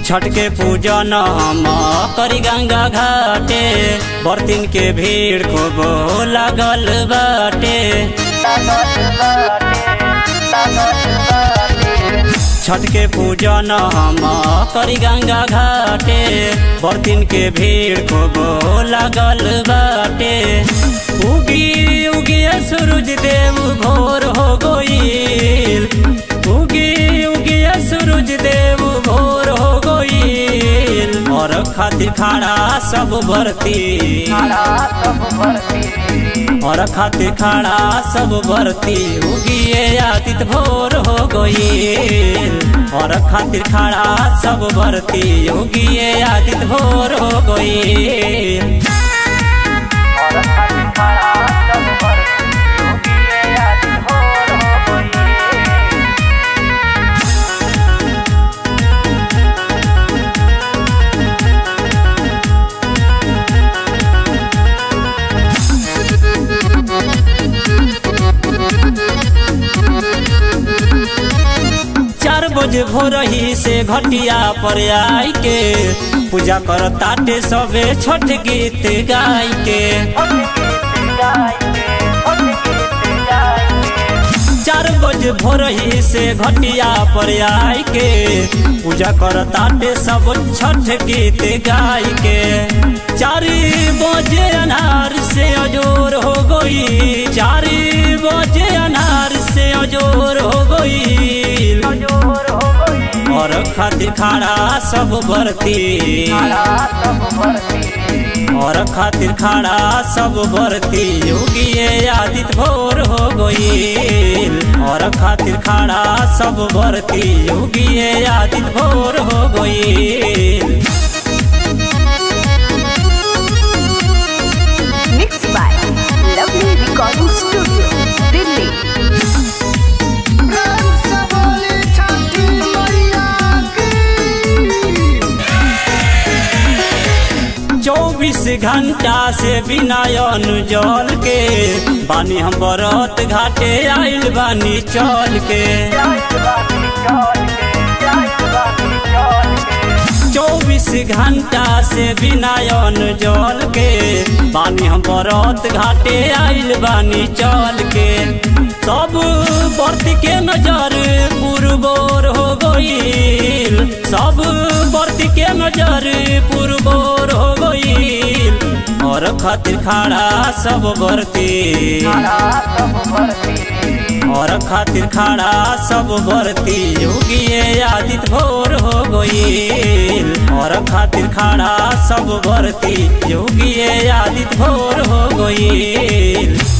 छठ के पूजन हम करी गंगा घाटे बर्तिन के भीड़ खूब लागल बाटे छठ के पूजन हम करी गंगा घाटे बर्तिन के भीड़ खूब लागल बाटे उगी उगी सूरज देव भोर हो गईल उगी उगी सूरज देव भोर हो गईल और खातिर खाड़ा सब भरती और खातिर खाड़ा सब भरती उगिए आदित भोर हो गईल और खातिर खाड़ा सब भरती उगिए आदित भोर हो गईल चार बजे भोरही से घटिया पर आई के पूजा कर ताटे सबे छठ गीत गाय के चार बजे भोरही से घटिया पर आई के पूजा कर ताटे सब छठ गीत गाय के चार बजे अनार से अजोर हो गई चार बजे अनार से अजोर हो गई और खातिर खाड़ा सब भरती और खातिर खाड़ा सब भरती योगिए आदित भोर हो गईल और खातिर खाड़ा सब भरती योगिए आदित भोर हो गईल Mixed by Lovely Recording Studio, Delhi. प्रेम से बोली छठी मैया की चौबीस घंटा से बिना अन्न जल के बानी हम बरत घाटे आइल बानी चल के चौबीस घंटा से बिना अन्न जल के बानी हम बरत घाटे आइल बानी चल के सब बर्त के नजर पुरबोर हो गईल सब बर्त के नजर पुरबोर हो गईल और खातिर खाड़ा सब बरती और खातिर खाड़ा सब भरती योगिए आदित भोर हो गईल और खातिर खाड़ा सब भरती योगिए आदित भोर हो गईल